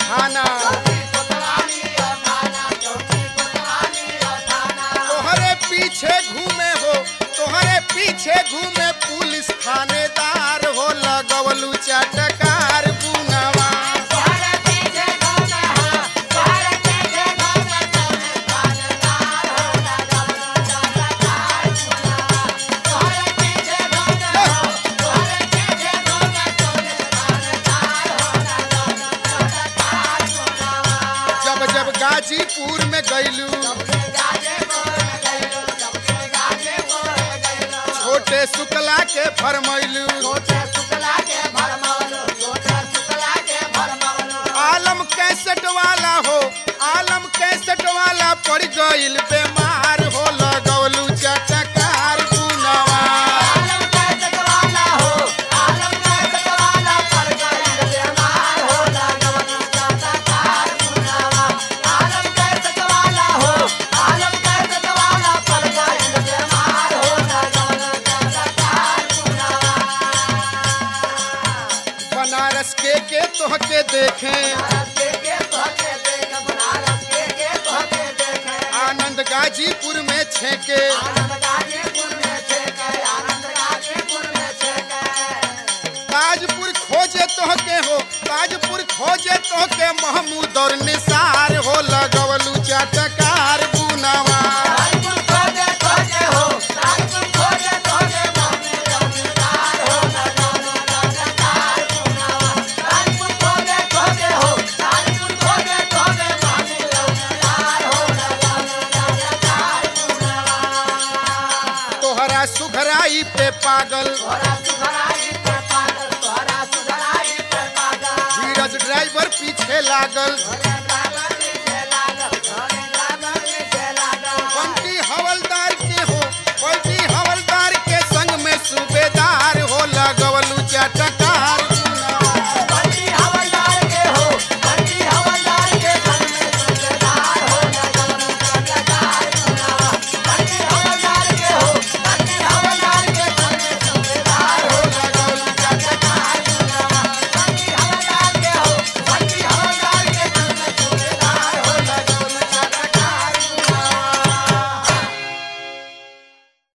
थाना तोहरे पीछे घूमे हो तोहरे पीछे घूमे पुलिस थानेदार हो लगवलू चटकार बुनवा जब जब गाजीपुर में गईलू छोटे शुक्ला के फरमैलू आलम कैसेट वाला हो आलम कैसेट वाला पड़ गईल बीमार हो लगवलू चटकार बुनवा बनारस के के तोहके देखे आनंद गाजीपुर में छेके ताजपुर खोजे तोहके हो ताजपुर खोजे तोहके महमूद और निसार हो लगवलू चटकार बुनवा तोहरा सुघराई पे पागल धीरज ड्राइवर पीछे लागल